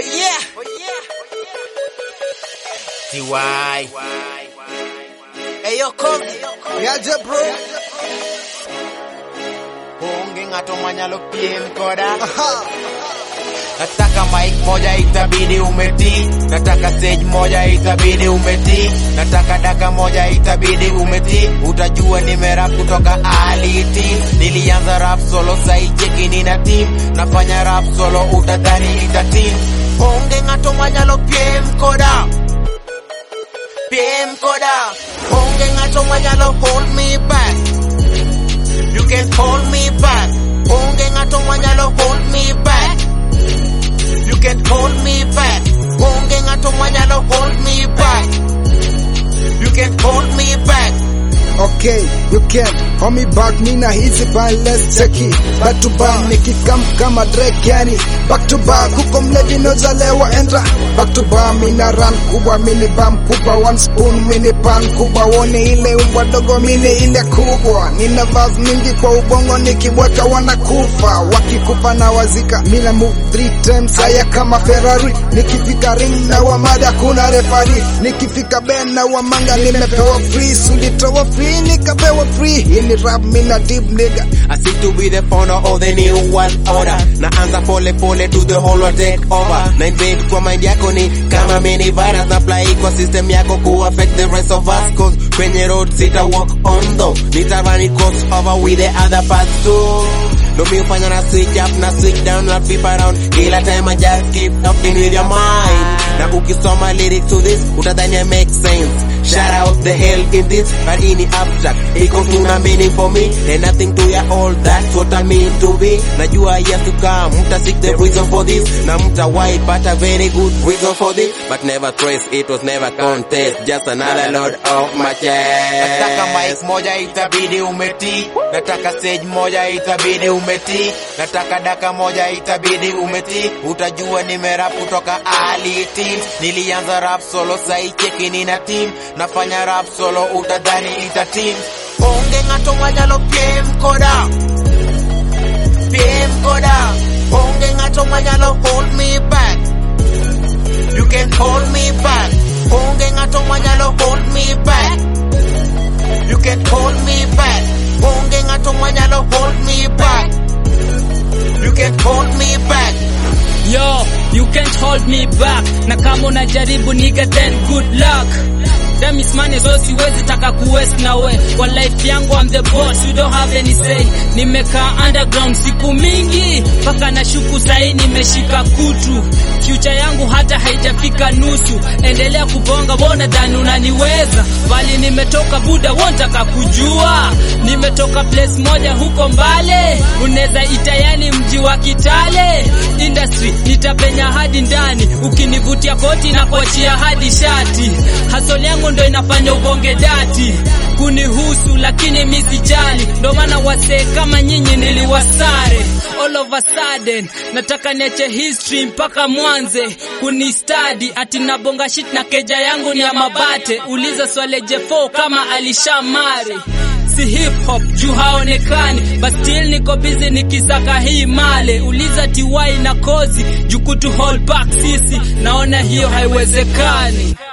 yeah. TY. Hey yo Kozi. Yaje bro. Onge ng'ato manyalo piem koda. Aha. Nataka mic moja itabidi umeti, nataka stage moja itabidi umeti, nataka daka moja itabidi umeti. Utajua nimerap kutoka aliti, nilianza rap solo sai cheki nina team, nafanya rap solo utadhani ita team. Onge ng'ato manyalo piem koda, piem koda. Onge ng'ato manyalo hold me back, you can hold me back. Onge ng'ato manyalo hold me back. You can hold me back. Onge ng'ato manyalo hold me back. You can hold me back. Okay, you can hold me back, nina hizi bali let's check it. Back to back, nikikam kama Drake yani Back to back, huko mlevi nozalewa endra Back to back, mina run kubwa, mini bam kubwa One spoon, mini pan kubwa Wone ile umbwa dogo, mini ile kubwa Nina vaz mingi kwa ubongo, nikibweka wanakufa Wakikufa na wazika, mina move three times Haya kama Ferrari, nikifika ring na wamada kuna refari Nikifika ben na wamanga, nimepewa free Sulitoa free, nikapewa free Hii ni rap, mina deep nigga I seek to be the founder of the new world order. Naanza pole pole to the whole world take over. Na invade kwa mind yako ni kama mini virus na apply kwa system yako ku affect the rest of us cause kwenye road sita walk on though. Nitarani cross over with the other paths too. Ndo mi ufanya na switch up na switch down na flip around kila time I just keep talking with your mind. Na ukisoma lyrics to this utadhani I make sense. Shout out the hell in this, but in the abstract. Iko tuna meaning for me, and nothing to ya all. That's what I mean to be. Najua years to come, mta seek the reason for this. Na mta why, but a very good reason for this. But never trace, it was never contest. Just another load of my chest. Nataka mic moja itabidi umeti. Nataka stage moja itabidi umeti. Nataka daka moja itabidi umeti. Utajua nimerap kutoka early teens. Nilianza rap solo sai cheki nina team. Nafanya rap solo utadhani ita team. Onge ng'ato manyalo piem koda. Piem koda. Onge ng'ato manyalo hold me back. You can hold me back. Onge ng'ato manyalo hold me back. You can hold me back. Onge ng'ato manyalo hold me back. You can hold me back. Yo, you can't hold me back. Na kama unajaribu nigga then good luck. Them is money so siwezi taka kuwest na we. Kwa life yangu I'm the boss, you don't have any say. Nimekaa underground siku mingi, mpaka na shuku sahi nimeshika kutu. Future yangu hata haijafika nusu. Endelea kubonga, bona dhani unaniweza. Bali nimetoka buda, wontaka kujua. Nimetoka place moja huko mbale, unaweza ita yani mji wa Kitale. Industry nitapenya hadi ndani, ukinivutia koti na kuachia hadi shati. Hasol yangu ndo inafanya ubonge dati kunihusu, lakini mi sijali, ndo maana wasee kama nyinyi niliwasare. All of a sudden nataka niache history mpaka mwanze kunistadi, ati nabonga shit na keja yangu ni ya mabate. Uliza Swale J4 kama alishamari si hip hop juu haonekani, but still niko busy nikisaka hii male. Uliza TY na Kozi juu kutu hold back sisi, naona hiyo haiwezekani.